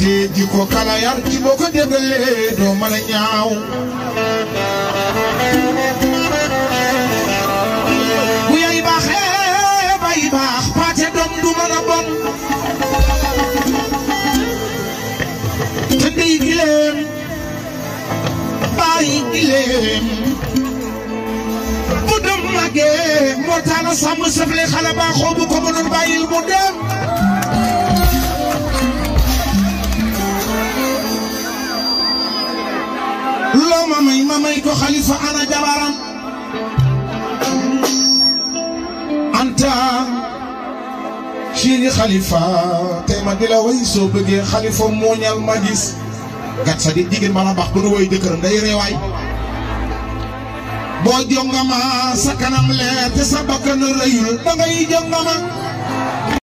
te ji ko kala yar ci boo ko déggalee doo mën a ñaaw bu yay baaxee bay baax paate doom du mën a bon te ndey gileem bàyyi gileem bu dem màggee moo tax na sàmm sëfle xale baaxoo bu ko mënoon bàyyil mu dem loo ma may ma may ko xalifa ana jabaram anta chéri xalifa tey ma di la way soo bëggee xalifa mooñal ma gis gat sa di jigéen bala baax bu nu woy jëkkëram day reewaay boo jongama sa kanam leer te sa bakkan rëyul da ngay jongama